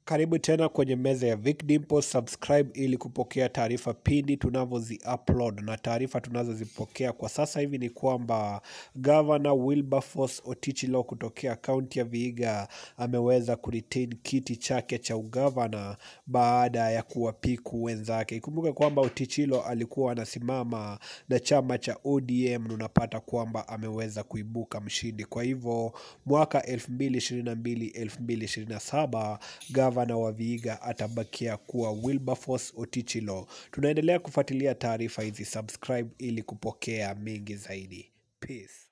Karibu tena kwenye meza ya Vic Dimple, subscribe ili kupokea taarifa pindi tunavyozi upload, na taarifa tunazozipokea kwa sasa hivi ni kwamba Governor Wilberforce Otichilo kutokea kaunti ya Vihiga ameweza kuretain kiti chake cha ugavana baada ya kuwapiku wenzake. Ikumbuke kwamba Otichilo alikuwa anasimama na chama cha ODM na unapata kwamba ameweza kuibuka mshindi. Kwa hivyo mwaka 2022 2027 gavana wa Vihiga atabakia kuwa Wilberforce Otichilo. Tunaendelea kufuatilia taarifa hizi, subscribe ili kupokea mengi zaidi. Peace.